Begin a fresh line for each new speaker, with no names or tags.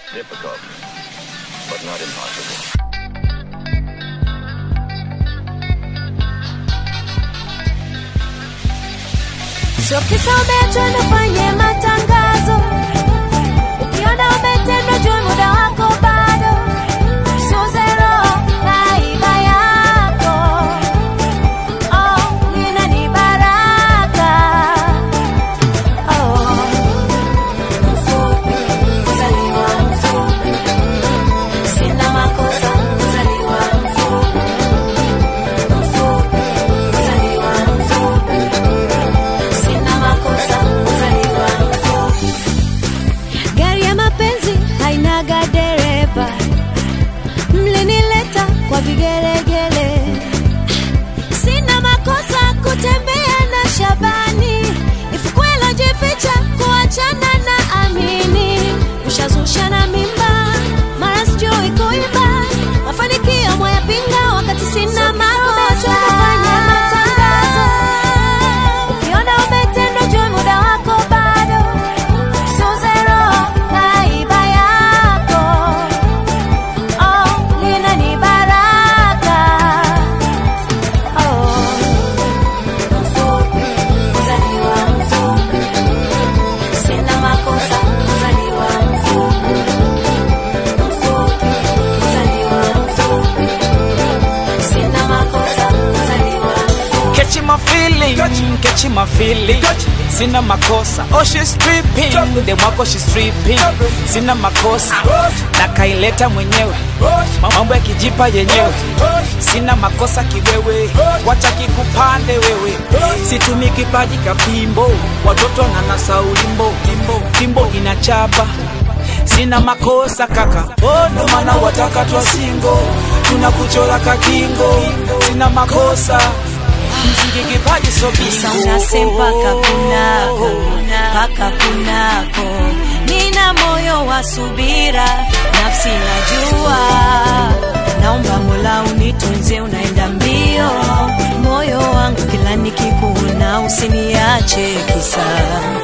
Difficult, but not impossible.
Sio kisa umeachwa nifanye matangazo, ukiona umetendwa jua muda wako bado, sio zero na iba yako oh, lina ni baraka oh. Mfupi, kuzaliwa mfupi, sina makosa, kuzaliwa mfupi, mfupi, kuzaliwa mfupi sina makosa kuzaliwa mfupi. Gari ya mapenzi hainaga dereva, mlinileta kwa vigelegele. Sina makosa kutembea na Shabani, ifukwela jificha kuachana na Amini. Ushazusha na mimba, mara sijui kuimba, mafanikio mwayapinga wakati sina makosa. Fanya matangazo Ukiona umetendwa jua muda wako bado, sio zero na iba yako oh, lina ni baraka oh. Mfupi, kuzaliwa mfupi, sina makosa kuzaliwa mfupi, mfupi, kuzaliwa mfupi, sina makosa kuzaliwa mfupi.
Catching my feeling, catching my feeling. Sina makosa, oh she's stripping, dem wako she's stripping. Sina makosa, na kaileta mwenyewe, mambo ya kijipa yenyewe. Sina makosa kiwewe, wacha kikupande wewe. Situmi kipaji kapimbo, watoto na nasa ulimbo, fimbo inachapa sina makosa kaka, oh, ndo maana wataka twa singo, tunakuchora kakingo, sina makosa mziki kipaji so
Sasa
bingo.
unasema paka kunako, paka kunako. Nina moyo wa subira, nafsi najua. Naomba Mola unitunze, unaenda mbio. Moyo wangu kila nikikuona, usiniache kisa